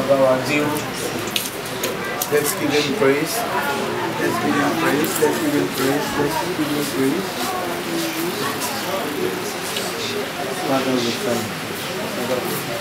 of our due. Let's give him praise. Let's give him praise. Let's give him praise. Let's give him praise. Father, we thank you.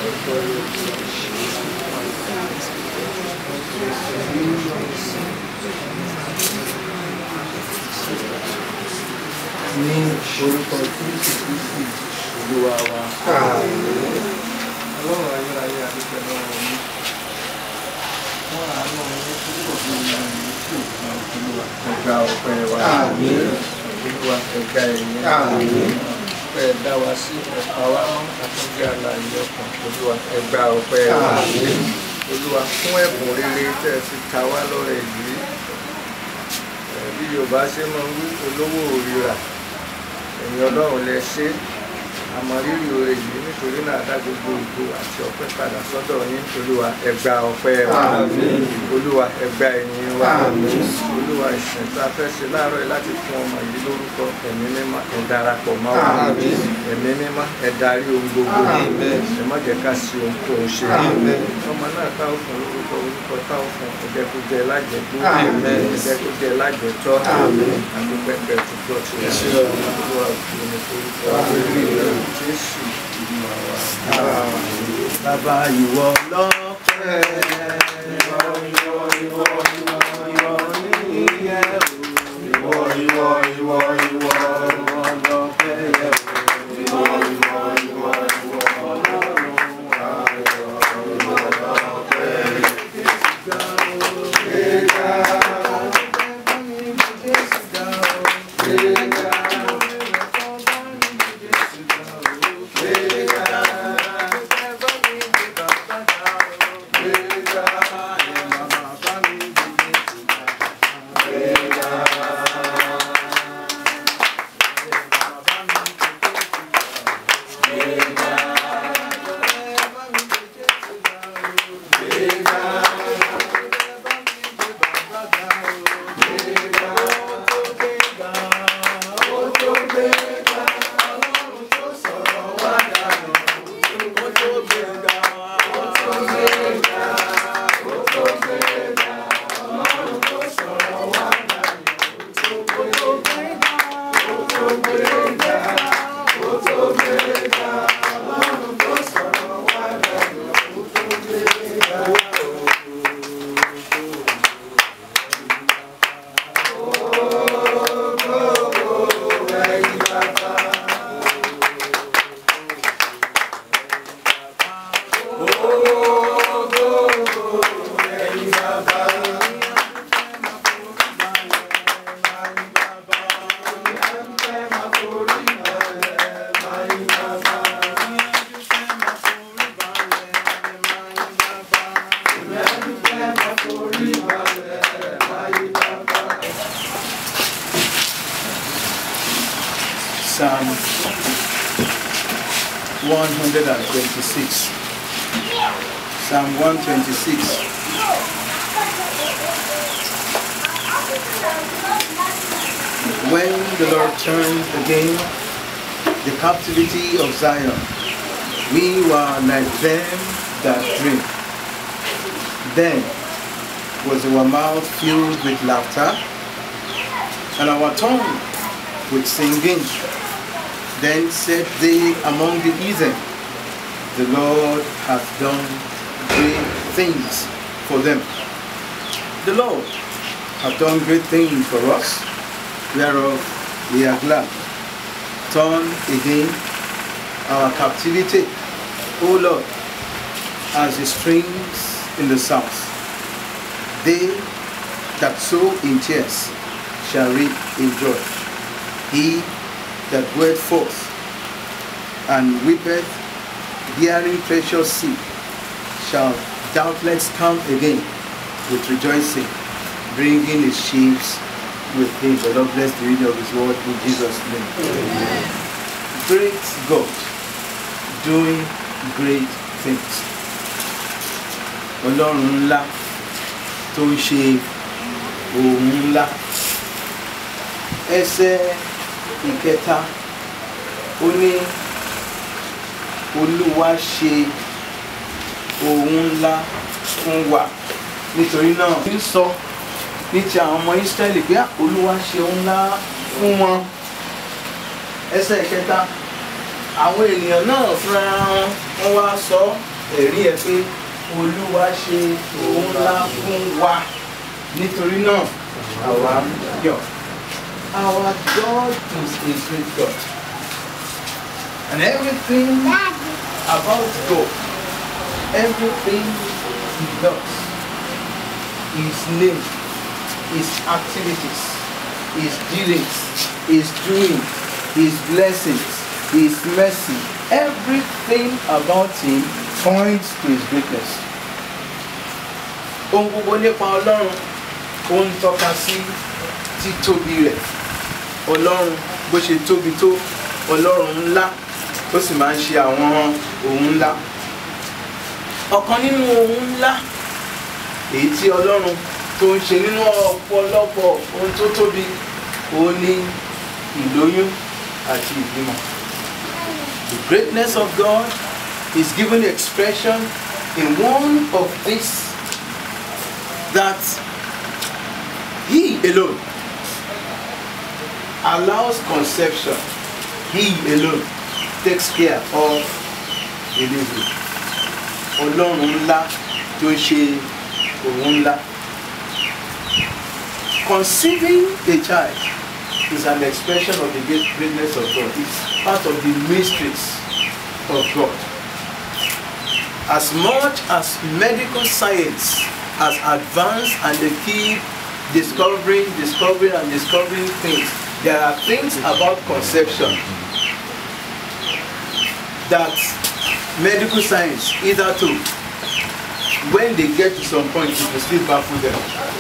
Ní orúkọ Kristi Kristi Olúwa wa. Ọlọ́run ayérayé àdúgbò lọ́wọ́ mi. Wọ́n àánú ní púpọ̀ bí i ní tí ò fún Olúwa. Ẹgbà ọpẹ́ wa. Olúwa ẹgbà ẹ̀yìn. Ẹ dá wa sí ẹ̀ka wa mọ́ àtúndì àlàyé ọkàn. Olúwa ẹgbà ọpẹ́ wa. Olúwa fún ẹ̀bùn rere tẹ́ ẹ fi ta wá lọ́rẹ̀ yìí. Ẹ, Bí Yorùbá ṣe máa ń wí olówó òrìrà. Ẹ̀yin Ọlọ́run lẹ ṣe é àmọ̀rírì oore yìí nítorí náà dá gbogbo ògo àti ọpẹ́ padà sọ́dọ̀ yín olúwa ẹgbà ọpẹ́ wa olúwa ẹgbà ẹ̀yìn wa olúwa ìsìn tá a fẹ́ ṣe láàárọ̀ yìí láti fún ọmọ yìí lórúkọ ẹ̀mí mímọ́ ẹ darapọ̀ mọ́ wa ẹ̀mí mímọ́ ẹ darí ohun gbogbo ẹ má jẹ́ ká sí ohunkóhun ṣe ọmọ náà tá ò fún lórúkọ orúkọ tá ò fún ẹ̀jẹ̀ kó jẹ́ lájẹ̀gbó ẹ̀jẹ̀ kó jẹ́ lájẹ̀tọ́ àdúpẹ́pẹ́ tó gbọ́ tiẹ̀ olúwa òkú ni orúkọ jésù ìgbìmọ̀ wa. bàbá ìwọ lọ́pẹ́ ìwọ ìwọ ìwọ ìwọ ìwọ níyẹ o ìwọ ìwọ ìwọ ìwọ ìwọ lọ́pẹ́ yẹ o ìwọ ìwọ ìwọ ìwọ ọlọ́run ayọ̀ ìwọ lọ́pẹ́ gbéga gbéga Psalm 126. Psalm 126. When the Lord turns again the captivity of Zion, we were like them that dream. Then was our mouth filled with laughter, and our tongue with singing. Then said they among the heathen, The Lord hath done great things for them. The Lord hath done great things for us, whereof we are glad. Turn again our captivity, O Lord, as the streams in the south. They that sow in tears shall reap in joy. He that goeth forth and weepeth, bearing precious seed, shall doubtless come again with rejoicing, bringing his sheaves with him. The Lord bless the reading of his word in Jesus' name. Great God, doing great things. Ọlọ́run ńlá tó ń ṣe ohun ńlá. Ẹsẹ̀ ìkẹta ó ní olúwa ṣe ohun ńlá fún wa nítorí náà ń sọ ní ti àwọn ọmọ Ísírẹ́lì pé olúwa ṣe ohun ńlá fún wọn ẹsẹ̀ kẹta àwọn ènìyàn náà fúnra wọn wọ́n wá sọ ẹ̀rí ẹ̀ pé olúwa ṣe ohun ńlá fún wa nítorí náà àwa yọ̀ our God is a great God and everything about God everything he does his name his activities his dealings his doing his blessings his mercy everything about him points to his greatness ohun gbogbo nípa ọlọ́run ó ń tọ́ka sí títóbi rẹ̀ ọlọ́run bó ṣe tóbi tó ọlọ́run ńlá ó sì máa ń ṣe àwọn ohun ńlá ọ̀kan nínú ohun ńlá èyí tí ọlọ́run tó ń ṣe nínú ọ̀pọ̀lọpọ̀ ohun tó tóbi òun ni ìlóyún àti ìbímọ. The greatness of God is given expression in one of these that He alone allows conception. He alone takes care of delivery. Ọlọ́run ńlá tó ń ṣe òun ńlá. Conceiving a child is an expression of the great greatness of God. It's part of the mysteries of God. As much as medical science has advanced and they keep discovering, discovering, and discovering things, there are things about conception that medical science either to when they get to some point it will still baffle them.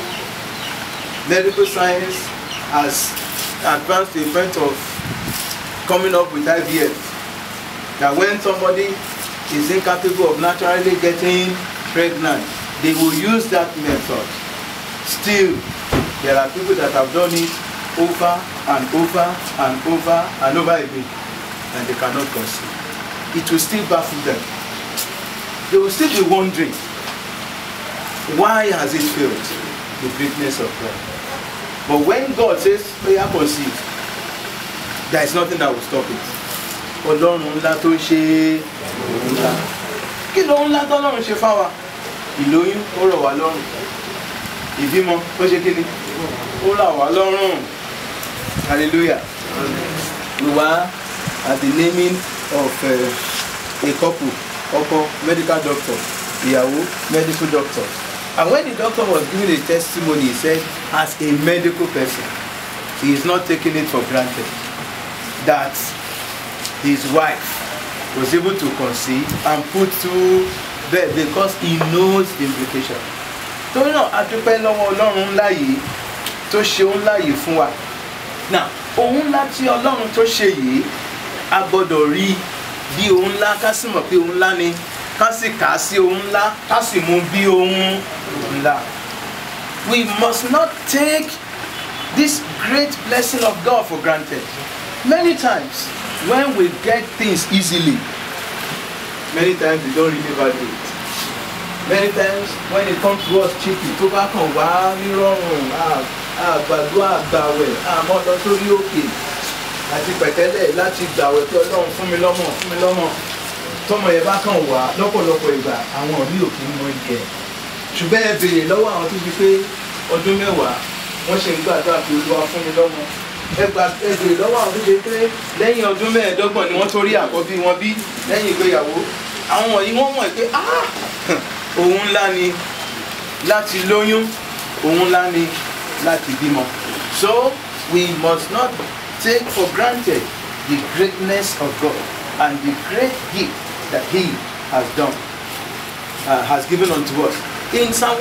Medical science has advanced to the point of coming up with IVF that when somebody is incapable of naturally getting pregnant they will use that method still there are people that have done it over and over and over and over again and they cannot conceive it will still baffle them they will still be wondering why has it failed the greatness of God but when God says prayer conceive there is nothing that will stop it ọlọ́run ńlá tó ń ṣe òun ńlá kí ló ńlá tọ́lọ́run ṣe fáwa ìlóyún ó rọ̀ wá lọ́rùn ìbímọ ó ṣe kí ni ó rọ̀ wá lọ́rùn hallelujah we were at the naming of uh, a couple ọkọ medical doctor ìyàwó medical doctor and when the doctor was giving a testimony he said as a medical person he is not taking it for granted that his wife was able to conceive and put to bed because he knows the implication. torí náà a dúpẹ́ lọ́wọ́ ọlọ́run ńlá yìí tó ṣe ohun ńlá yìí fún wa. now ohun ńlá tí ọlọ́run tó ṣe yìí a gbọ́dọ̀ rí bí ohun ńlá ká sì mọ̀ pé ohun ńlá ni ká sì kà á sí ohun ńlá ká sì mú bí ohun ńlá. we must not take this great blessing of God for granted. many times when we get things easily many times we don't really value it many times when it comes to us cheaply tó bá kàn wá nírọ̀rùn àgbàdo àgbàwẹ̀ àmọ́ lọ sórí òkè àti pẹ̀tẹ́lẹ̀ láti gbàwẹ̀ pé ọlọ́run fún mi lọ́mọ fún mi lọ́mọ tọmọ yẹn bá kàn wá lọ́pọ̀lọpọ̀ ìgbà àwọn mi ò kí ń mọ ìjẹ ṣùgbọ́n ẹ béèrè lọ́wọ́ àwọn tó fi pé ọdún mẹ́wàá wọ́n ṣe ń gbàdúrà pé olúwa fún mi lọ́mọ ẹgbà ẹgbèrè lọ́wọ́ àwọn tó ṣe pé lẹ́yìn ọdún mẹ́ẹ̀ẹ́dọ́gbọ̀n ni wọ́n tó rí àkọ́bí wọn bí lẹ́yìn ìgbéyàwó àwọn wọ̀nyí wọ́n mọ̀ pé òun ńlá ni láti lóyún òun ńlá ni láti bímọ. so we must not take for granted the greatness of God and the great gift that he has done uh, has given unto us. in Psalm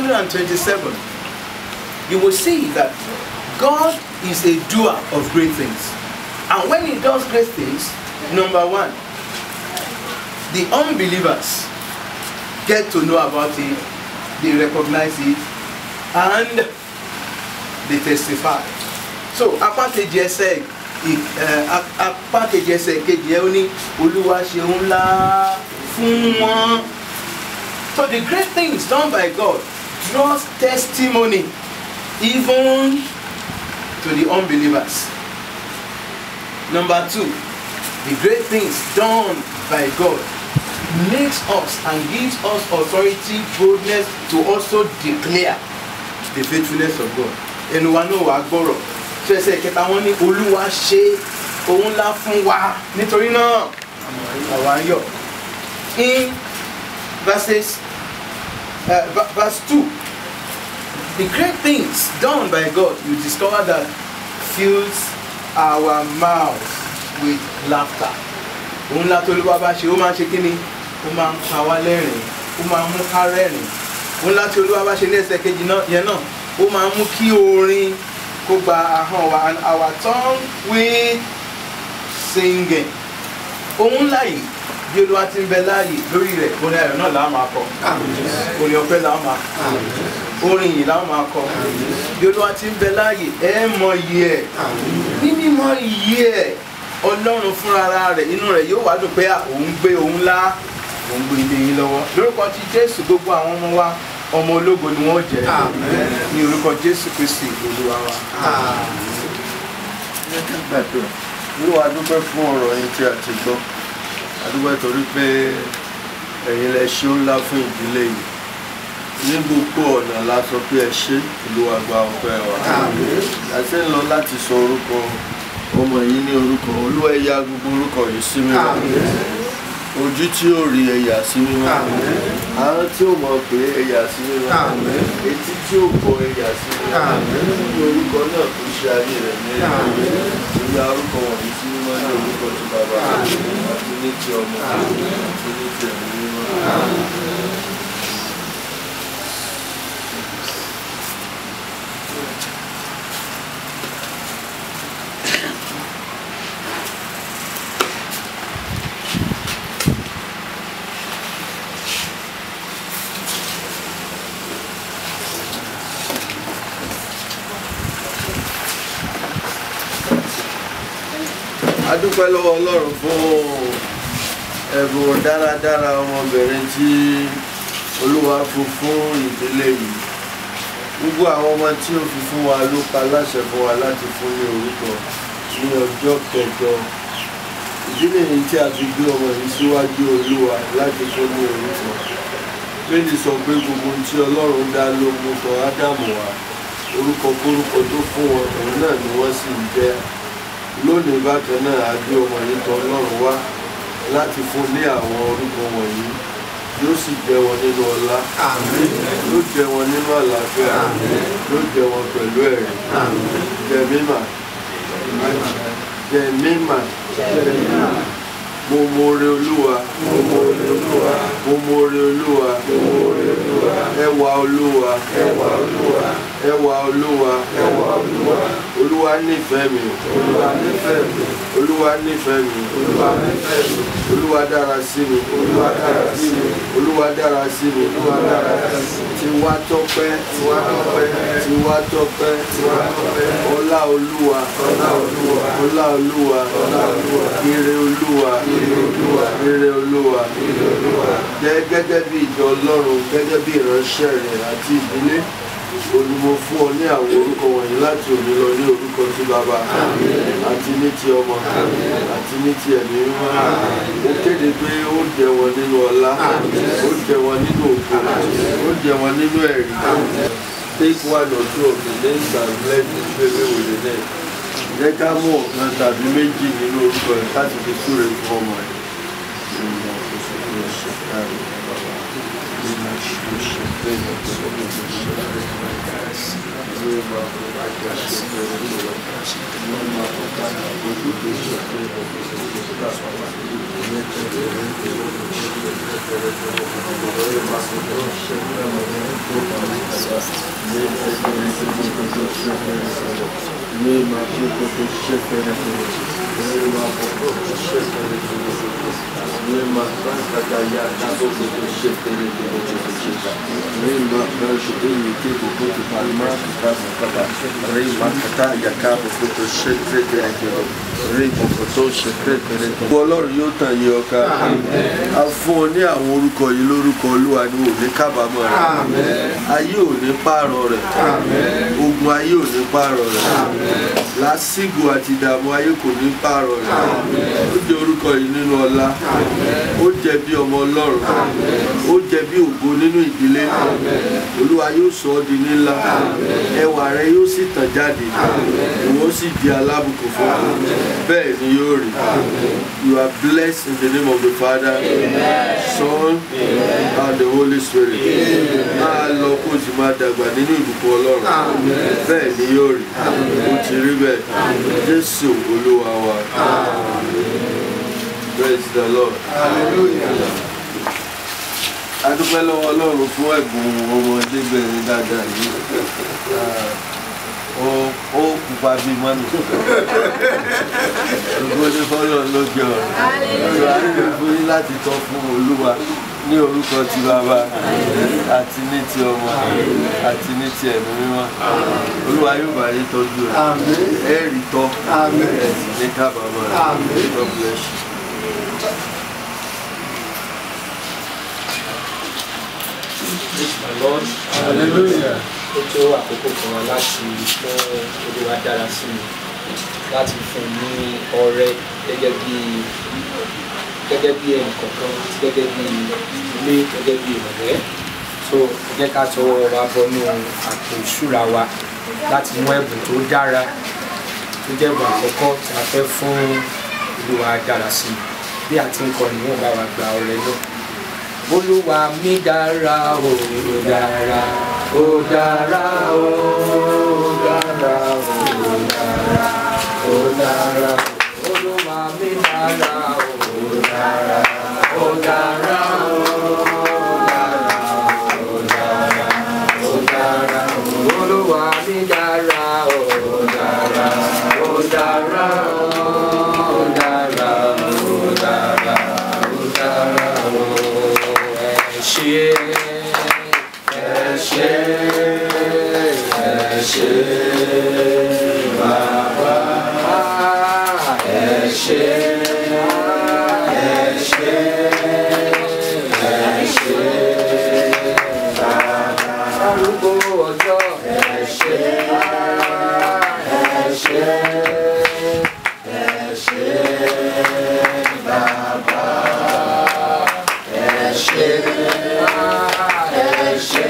127 you will see that God is a doer of great things. And when he does great things, number one, the unbelievers get to know about it, they recognize it, and they testify. So, apá kejì ẹsẹ̀ apá kejì ẹsẹ̀ kejì ẹ ó ní olúwa ṣe ńlá fún wọn So the great things done by God draws testimony even to the unbelievers. Number two, the great things done by God makes us and gives us authority, boldness to also declare the faithfulness of God. Ẹnu wa náà wàá gbọ́rọ̀. Tí ẹsẹ̀ kẹta wọn ní Olúwa ṣe ohun ńlá fún wa nítorí náà àwa ń yọ̀. In verses uh, v- verse two, the great things done by God, you discover that fills our mouths with laughter. Òun ńlá tó olúwa bá ṣe, ó máa ń ṣe kí ni? Ó máa ń pa wá lẹ́rìn, ó máa ń mú ká rẹ́rìn. Òun ńlá tí olúwa bá ṣe ní ẹsẹ̀ kejì náà yẹn náà, ó máa ń mú kí orin kó gba ahọ́n wa and our tongue with singing. Òun ńlá yìí bí olúwa ti ń bẹ láàyè lórí rẹ̀ orin ayọ̀ náà làá máa kọ. Orin ọpẹ́ làá máa kọ orin yìí láwọn máa kọ bí olúwa ti ń bẹ láàyè ẹ mọ iye ẹ ní mímọ iye ẹ ọlọ́run fúnra rẹ̀ inú rẹ̀ yóò wá dùn pé à, òun gbé òun lá òun gbé ilé yín lọ́wọ́ lórúkọ ti jésù gbogbo àwọn ọmọ wa ọmọ ológo ni wọ́n jẹ́ ní orúkọ jésù kristi olúwa wa. gbàdúrà olúwa dúpẹ́ fún ọ̀rọ̀ yín tí a ti gbọ́ a dúpẹ́ torí pé ẹ̀yin lẹ ṣe ó ńlá fún ìdílé yìí ní gbogbo ọ̀nà la sọ pé ẹ ṣe olúwa gba ọpẹ́ wa àti ń lọ láti sọ orúkọ ọmọ yìí ní orúkọ olúwa ẹ ya gbogbo orúkọ yìí sí mímọ́ ojú tí ó rí ẹ̀yà sí mímọ́ àwọn tí ó mọ̀ pé ẹ̀yà sí mímọ́ etí tí ó gbọ́ ẹ̀yà sí mímọ́ ní orúkọ náà tó ṣe ayé rẹ̀ ní ìyá orúkọ wọ̀nyí sí mímọ́ ní orúkọ tí bàbá àti ní ti ọmọ àti ní ti ẹ̀mí mímọ́. a dúpẹ́ lọ́wọ́ ọlọ́run fún ẹ̀bùn dáradára ọmọbìnrin tí olúwa fún fún ìdílé yìí gbogbo àwọn ọmọ tí ó fi fún wa ló pa láṣẹ fún wa láti fún ní orúkọ ní ọjọ́ kẹjọ ìdí nìyí tí a fi gbé ọmọ yìí síwájú olúwa láti fún ní orúkọ bẹ́ẹ̀ni sọ pé gbogbo ohun tí ọlọ́run dá ló mú tọ ádámù wá orúkọ kórúkọ tó fún wọn òun náà ni wọ́n sì ń jẹ́ lónìí bákan náà a gbé ọmọ yìí tọ̀ ọlọ́run wá láti fún ní àwọn orúkọ wọ̀nyí yóò sì jẹ wọn nínú ọlá yóò jẹ wọn nínú àlàáfíà yóò jẹ wọn pẹ̀lú ẹ̀rí jẹ mímà jẹ mímà mo mọre olúwa mo mọre olúwa mo mọre olúwa mo mọre olúwa ẹwà olúwa ẹwà olúwa ẹwà olúwa ẹwà olúwa olúwa nífẹ̀ẹ́ mi olúwa nífẹ̀ẹ́ mi olúwa nífẹ̀ẹ́ mi olúwa nífẹ̀ẹ́ mi olúwa dára sí mi olúwa dára sí mi olúwa dára sí mi olúwa dára sí mi tiwa tọpẹ́ tiwa tọpẹ́ tiwa tọpẹ́ tiwa tọpẹ́ ọlá olúwa ọlá olúwa ọlá olúwa ọlá olúwa ire olúwa ire olúwa ire olúwa ire olúwa jẹ́ gẹ́gẹ́ bí ìjọ ọlọ́run gẹ́gẹ́ bí ìránṣẹ́ rẹ̀ àti ìdílé olùmọ̀ fún ọ ní àwọn orúkọ wọ̀nyí láti òní lọ ní orúkọ tí bàbá àti ní ti ọmọ àti ní ti ẹ̀mí mímọ́ ó kéde pé ó jẹ wọn nínú ọlá ó jẹ wọn nínú ògo ó jẹ wọn nínú ẹ̀rí take one or two of the names and bless the baby with the name jẹ́ ká mú ọ̀kan tàbí méjì nínú orúkọ rẹ̀ láti fi súre fún ọmọ rẹ̀. Thank you. Lima Chico Shekere Lima Popo Shekere Lima Franca Daya Nabo Shekere Lima Franca Daya Kiko Kutu Palma Kasa Kaba Lima Kata Yakabo Kutu Shekere Lima Koto Shekere Ọlọ́run yóò tàn yí ọkà a fún ọ ní àwọn orúkọ yìí lórúkọ olúwa ní òní kábàámọ̀ rẹ̀ ayé ò ní pààrọ̀ rẹ̀ ogun ayé ò ní pààrọ̀ rẹ̀ lásìgbò àti ìdààmú ayé kò ní pààrọ̀ rẹ̀ ó jẹ́ orúkọ yìí nínú ọlá ó jẹ́ bí ọmọ ọlọ́run ó jẹ́ bí ògo nínú ìdílé olúwa yóò sọ ọ́ di ńlá ẹwà rẹ yóò sì tàn jáde ìwọ sì di alábùkún fún ọ bẹ́ẹ̀ ni yóò rí you are blessed in the name of the father son and the holy spirit máa lọ kó o sì máa dàgbà nínú ìbùkún ọlọ́run bẹ́ẹ̀ ni yóò rí ó ti rí bẹ́ẹ̀ jésù olúwa wa praise the lord adúpẹ́ lọ́wọ́ ọlọ́run fún ẹ̀bùn ọmọdébìnrin dáadáa yìí ó ó pupa bíi mọ́nì ògbó ní fọ́lọ́ lókè ọ̀run olùwà nílò fún yín láti tọ́ fún olúwa ní orúkọ ti bàbá àti ní ti ọmọ àti ní ti ẹ̀mí mímọ́ olúwa yóò bá yín tọ́jú rẹ̀ ẹ̀ rí tọ́ ẹ̀ sì ní kábàámọ̀ rẹ̀ God bless you. Praise my Lord. hallelujah. Ó tó àkókò kan wá láti fún Olúwa dára sí mi láti fún ní ọrẹ gẹ́gẹ́ bí gẹ́gẹ́ bí ẹnìkọ̀ọ̀kan gẹ́gẹ́ bí ilé gẹ́gẹ́ bí ìrọ̀lẹ́. So ẹ jẹ́ ká tọwọ́ wa bọnú àpò ìṣúra wa láti mú ẹ̀bùn tó dára tó jẹ́ ẹ̀bùn àkọ́kọ́ tí a fẹ́ fún Olúwa dára sí mi. Bí a ti ń kọrin, wọ́n bá wa gba ọrẹ náà olúwa mi dára o ó dára ó dára o ó dára o ó dára ó dára olúwa mi dára o ó dára ó dára o ó dára ó dára ó dára olúwa mi dára o ó dára ó dára o ó dára ó dára ó dára o ṣe ẹ ṣe ẹ ṣe bàbá ẹ ṣe ẹ ṣe ẹ ṣe bàbá arúgbó ọjọ́ ẹ ṣe ẹ ṣe ẹ ṣe bàbá ẹ ṣe ẹ ṣe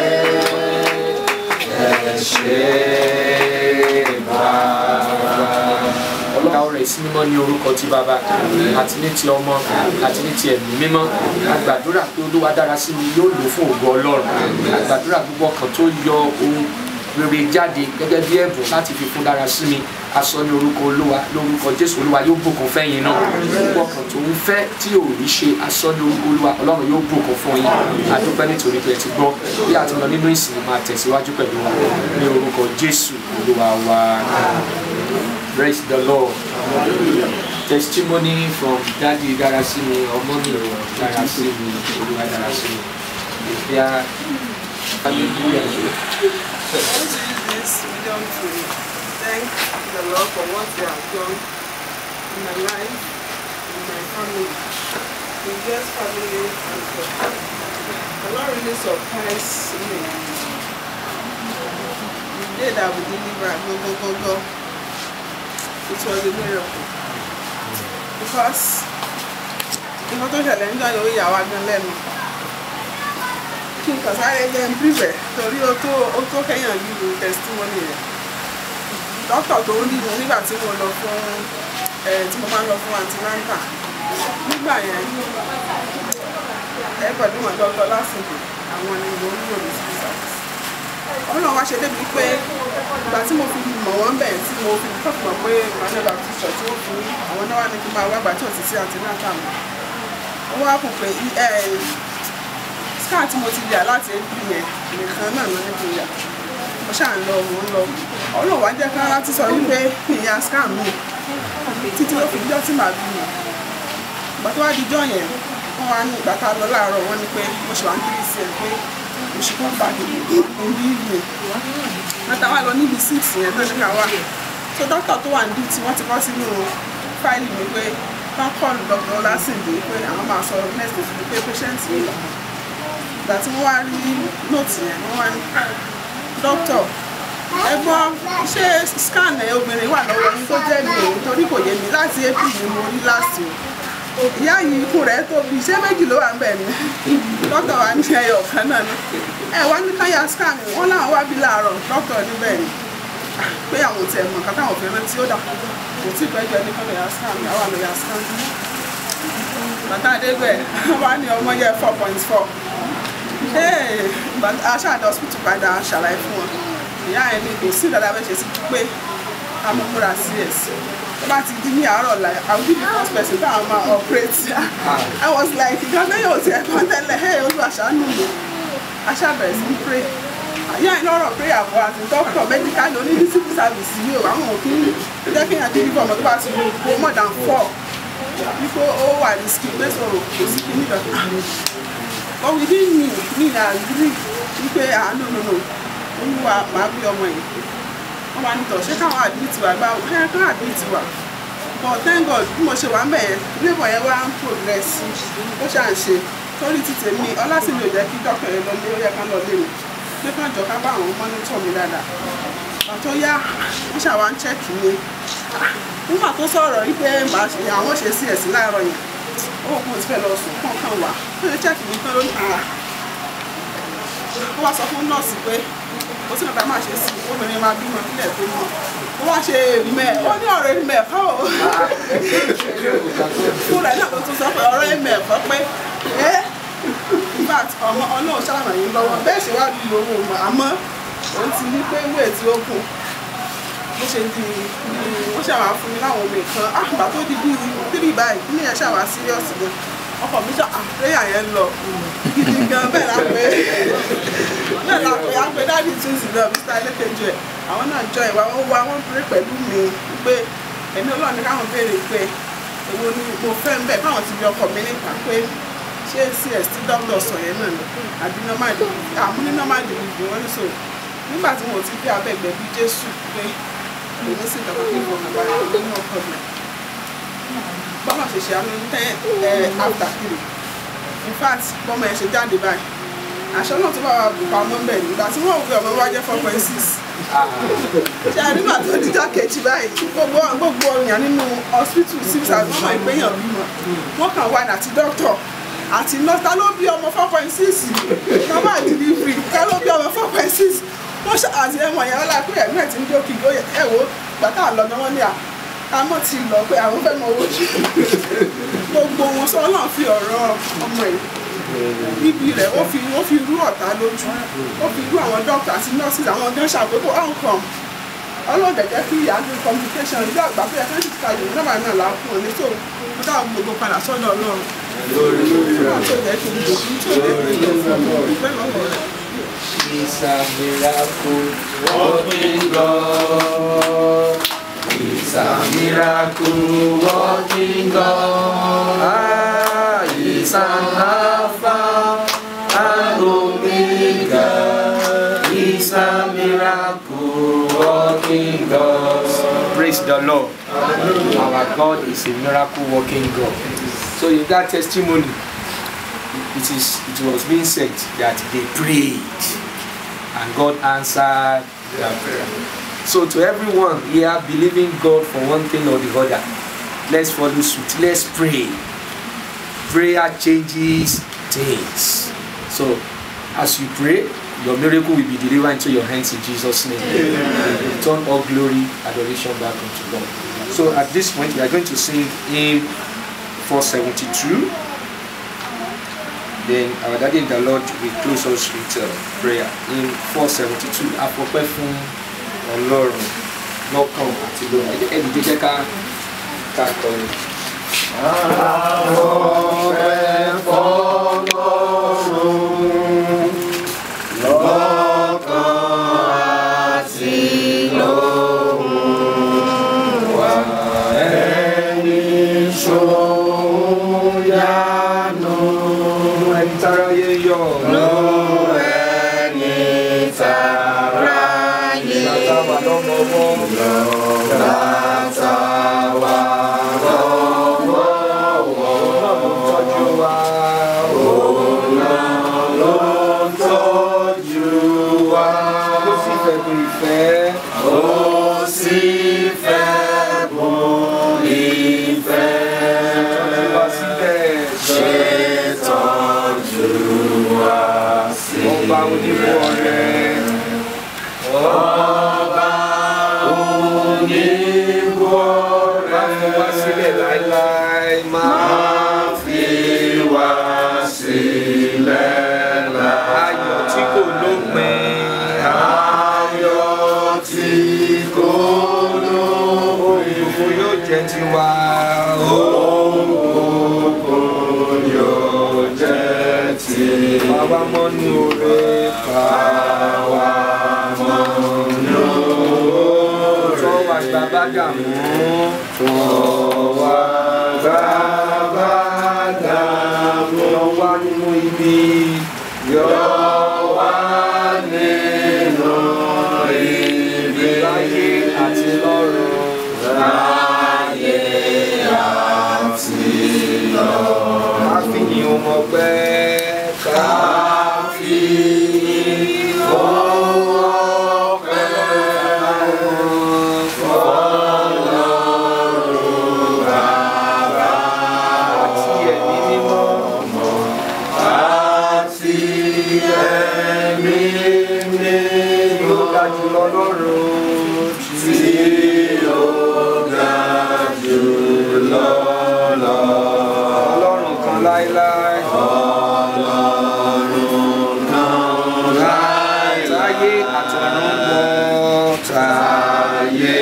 ẹ ṣe bàbá. ọlọ́run àwọn rẹ̀ sí mímọ́ ní orúkọ ti bàbá àti ní ti ọmọ àti ní ti ẹ̀mí mímọ́ àgbàdúrà pé olúwa dára sí mi yóò lò fún ògo ọlọ́run àgbàdúrà gbogbo ọkàn tó yọ ohun rere jáde gẹ́gẹ́ bí ẹ̀bùn láti fi fún dára sí mi aṣọ ní orúkọ olúwa lórúkọ jésù olúwa yóò bùkún fẹ́yìn náà gbogbo ọkàn tó ń fẹ́ tí ò rí ṣe aṣọ ní orúkọ olúwa ọlọ́run yóò bùkún fún yín adúpẹ́ nítorí pé ẹ ti gbọ́ bí a ti lọ nínú ìsìn máa tẹ̀síwájú pẹ̀lú wa ní orúkọ jésù olúwa wa praise the lord testimony from daddy darasimi ọmọ mi darasimi olúwa darasimi ìfẹ́ hallelujah. this freedom to thank the Lord for what He has done in my life, in my family, in God's family and God. The Lord really surprised me. The day that we delivered, go, go, go, go, it was a miracle. Because nǹkan tó ṣẹlẹ̀ ń jáde ó yà wá gan lẹ́nu kí n kàn sáré jẹ́ ń bíbẹ̀ torí ó tó ó tó kẹ́yàn yìí testimony rẹ̀ dókítà tó ń dìbò nígbà tí mo lọ fún ẹ tí mo máa ń lọ fún antinanta nígbà yẹn ẹ pẹ̀lú wọn dọ́kítà lásìkò àwọn ni mo ń lò ní civil service ọlọ́run wá ṣe débi pé ìgbà tí mo fi mọ̀ wọ́n bẹ̀ tí mo fi kọ́kọ́ mọ̀ pé emmanuel baptist church tí wọ́n fún àwọn náà wà ní kí n máa wá gbà tí ò ti sí antinanta mọ́ wọ́n wá kù pé scar tí mo ti yà láti ẹbí yẹn nìkan náà ló ní kí n yà mo mo ṣáà ń lọ mo ń lọ ọlọ́run wá jẹ́ ká láti sọ wípé ìyá scam mi títí ó fi jọ́ tí màá bí mi ìgbà tó wá di jọ́ yẹn wọ́n wá ní ìgbà tá a lọ láàárọ̀ wọ́n ní pé mo ṣe wá ń kiri sí ẹ pé mo ṣe kó bá mi níbi ìlú bàtà wà lọ níbi six yẹn tó ní ká wà so dókítà tó wà níbi tí wọ́n ti kọ́ sínú fáìlì mi pé wọ́n kọ́ọ̀lù dr ọlásìndé pé àwọn máa sọ next day pé patient mi lọ ìgbà tí wọ́n wá rí nóòtù yẹn wọ́n wá ní dókítà ẹ̀gbọ́n ṣé scan ẹ obìnrin wà lọ́wọ́ yín tó jẹ́ mi òun torí kò yé mi láti april ni mo rí last o ìyá yìí ikùn rẹ̀ tóbi ṣé méjì ló wà ń bẹ̀ ni dókítà wa ní ẹyọ kan náà ni ẹ wá ní káyà scan wọn láwọn wá bí láàárọ̀ dókítà níbẹ̀ ni pé àwọn ò tiẹ̀ mọ̀ nǹkan táwọn fẹ́ rántí ó dà kò tí ì pẹ́jọ ní kọ́ lọ́yà scan àwa lọ́yà scan bàtà àdégbẹ̀ wá ní ọmọ yẹ four point four aṣáàdọ̀ hospital padà ṣàlàyé fún wọn ìyá ẹ̀ ní kò sí ìdàdà bẹ́ẹ̀ ṣe sí pé amúmúra cs tó bá ti di ní àárọ̀ la i will be the first person that i ma operate i was like ìgbà náà yóò tiẹ̀ kàn tẹ́lẹ̀ hey olúwa ṣàánú mi aṣáàbẹ̀rẹ̀ sí pray ìyá ẹ̀ lọ́rọ̀ prayer bọ̀ àti doctor medical ló ní civil service yìí o àwọn òkú jẹ́ kéèyàn dín nípa ọmọ tó bá ti kó more than four wípé ó wà ní skill pé sọ̀rọ̀ kò sí kí nígbà but we didn't mean mean agree wípé ah no no no olúwa màá bí ọmọ yìí wọ́n wá nítọ̀ ṣé káwọn admit wa gbá ẹ kán admit wa but thank god bí mo ṣe wà ń bẹ̀ yẹn labour yẹn wá ń progress ó ṣà ń ṣe torí ti tèmi ọlásìmí ò jẹ́ kí dókítà yẹn lọ lé ó yẹ ká lọ lé mi pé kán jọ ká bá àwọn mọ́nítọ̀ mi dáadáa pàtó yá wọ́n ṣàwá ń check mi nígbà tó sọ̀rọ̀ wípé màá ṣe àwọn ṣe sí ẹ̀sìn láàárọ̀ yẹn ó kún ti fẹ́ lọ sùn kọ̀ọ̀kan wà ó ṣe check mi tán lónìí àrà ó wá sọ fún nọ́ọ̀sì pé ó sì nàbà máa ṣe sí obìnrin máa bímọ nílẹ̀ tó mọ̀ ó wá ṣe mẹ́ ó ní ọ̀rọ̀ ẹ̀mẹ̀ ẹ̀fọ́ o fún rẹ̀ náà tó tún sọ pé ọ̀rọ̀ ẹ̀mẹ̀ ẹ̀fọ́ pé ẹ́ in fact ọmọ ọlọ́run ṣàlàyé lọ́wọ́ bẹ́ẹ̀ ṣe wá lu owó mọ̀ àmọ́ òun ti ní pé wíwẹ̀ tí ó kù bó ṣe di wọ́n ṣàwá fún mi láwọn omi kan àgbà tó di bíi tírì báyìí ní ẹ̀ ṣàwá serious gan ọkọ̀ mi ṣe àpéyà yẹn lọ gidi gan bẹ́ẹ̀ la pé bẹ́ẹ̀ la pé a pé dáàdi túnṣì náà mr elékejì ẹ̀ àwọn náà jọ ìwà wọn wá wọn péré pẹ̀lú mi pé ẹ̀mí ọlọ́run ní káwọn béèrè pé èwo ni mo fẹ́ ń bẹ̀ káwọn ti bí ọkọ̀ mi nípa pé ṣé cs tí dókítà sọ yẹn náà ni àbí normal delivery àmú ní normal delivery wọ́n ní so nígbà tí mo ti bí abẹ́gbẹ́ bí jésù pé èmi sì dàgbà pé mo nàbà yẹn ní ọkọ̀ mi bọ́lá ṣe ṣe àánú ten after three in fact bọ́mọ ẹ̀ ṣe jáde báyìí àṣọ náà tó bá wà pamọ́ ń bẹ̀ nígbà tí wọ́n wù ọmọ wa jẹ́ four point six ṣe àdúgbà tó dídá kejì báyìí gbogbo gbogbo èèyàn nínú hospital six and one máa ń gbéyàn bímọ wọ́n kàn wá àti doctor àti nurse ta ló bí ọmọ four point six normal delivery ta ló bí ọmọ four point six wọ́n ṣe àti ẹ̀wọ̀n yẹn ọlá pé ẹ̀mí ẹ̀ ti ń jókì ẹ̀ wò gbàtà lọ́nà wọn ní à àmọ́ ti lọ pé àwọn fẹ́ mọ owó jù gbogbo wọn sọ ọlọ́run fi ọ̀rọ̀ ọmọ yìí bíbí rẹ̀ ó fi ó fi rú ọ̀tá lójú ó fi rú àwọn dókítà àti nọ́ọ̀sì àwọn gan ṣàgbékò outcome ọlọ́run dẹ̀jẹ́ kí ìyá ní communication ní àgbà pé ẹ̀ka ìṣèkà yìí nọ́mbà náà là á fún ọ ní tó mo dáhùn gbogbo padà sọ́dọ̀ ọlọ́run nígbà tó yẹ kí n lò ní tó yẹ kí n lò fún ọ ìfẹ́ lọ́wọ́ rẹ̀. He's a miracle working God. He's a miracle working God. Ah, he's an Alpha and Omega. He's a miracle working God. Praise the Lord. Our God is a miracle working God. So in that testimony, it is it was being said that they prayed and God answered their prayer. So to everyone here believing God for one thing or the other, let's follow suit. Let's pray. Prayer changes things. So as you pray, your miracle will be delivered into your hands in Jesus' name. Amen. Return all glory, adoration back unto God. So at this point, we are going to sing hymn 472. Then our daddy in the Lord will close us with uh, prayer in 472. Àfọpẹ́ fún Ọlọ́run lọ́kàn àti lóra. Ẹni tó jẹ́ ká ká kọrin. Àfọpẹ́ fọ́lọ́run lọ́kàn lọ́wọ́. Tọ́jú wa ó sì fẹ́ kú ìfẹ́. Tọ́jú wa síbẹ̀. Ọba onímọ̀ ọ̀rẹ́. Má fi wá sílẹ̀ láéláé. Má fi ayọ̀ tí kò lópin. Ohun gbogbo yóò jẹ́ tiwa. Bàbá mọ́ ní oore bàbá tọ́ wa gba bága mú. Yọ wá nínú ibi. Láyé àti lọ́run. Ká fi yìn ohun ọpẹ́. Ká fi àti ẹ̀mí mímọ́. Yóò ga jùlọ lọ́run. Tí Ọlọ́run kan láéláé. Táyé àtọ̀run mọ́. Táyé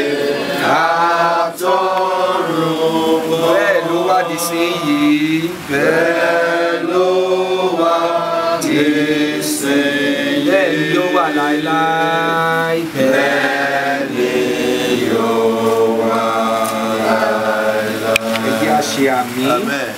bẹ́ẹ̀ ló wá di sí yìí. Bẹ́ẹ̀ ló wá di sí yìí. Bẹ́ẹ̀ ni yóò wà láéláé. Bẹ́ẹ̀ ni yóò wà láéláé. Ẹ jẹ́ a ṣe àmì. amen.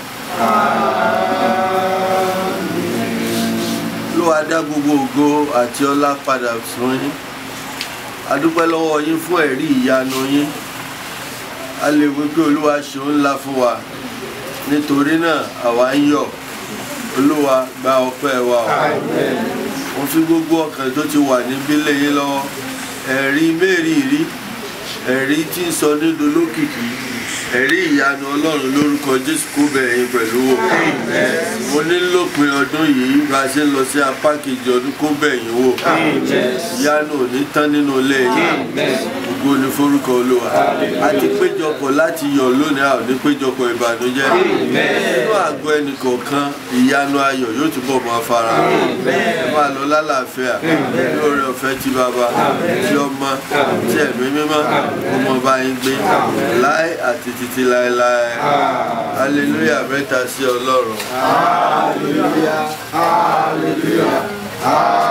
olúwa dá gbogbo ògo àti ọlá padà fún yín a dúpẹ́ lọ́wọ́ yín fún ẹ̀rí ìyanu yín a lè wí pé olúwa ṣeun ńlá fún wa nítorí náà àwa ń yọ̀ olúwa gba ọpẹ́ wa o mo fi gbogbo ọkàn tó ti wà níbí lẹ́yìn lọ́wọ́ ẹ̀rí mẹ́rìírí ẹ̀rí tí ń sọ nídò lókìkí ẹ̀rí ìyanu ọlọ́run lórúkọ jésù kó bẹ̀yìn pẹ̀lú wò mo ní lópin ọdún yìí bá a ṣe ń lọ sí apá kejì ọdún kó bẹ̀yìn wò ìyanu ò ní tán nínú ilé yìí ògo ni forúkọ olúwa a ti péjọpọ̀ láti yọ̀ lónìí a ò ní péjọpọ̀ ìbànújẹ́ nínú àgọ́ ẹnìkọ̀ọ̀kan ìyanu ayọ̀ yóò túbọ̀ máa fara hàn ẹ máa lọ lálàáfíà lórí ọ̀fẹ́ tí bàbá tí ọmọ tí ẹ̀mí mímọ́ ọmọ bá yín gbé láé àti títí láéláé hallelujah mẹ́ta sí ọlọ́run. Hallelujah. Hallelujah.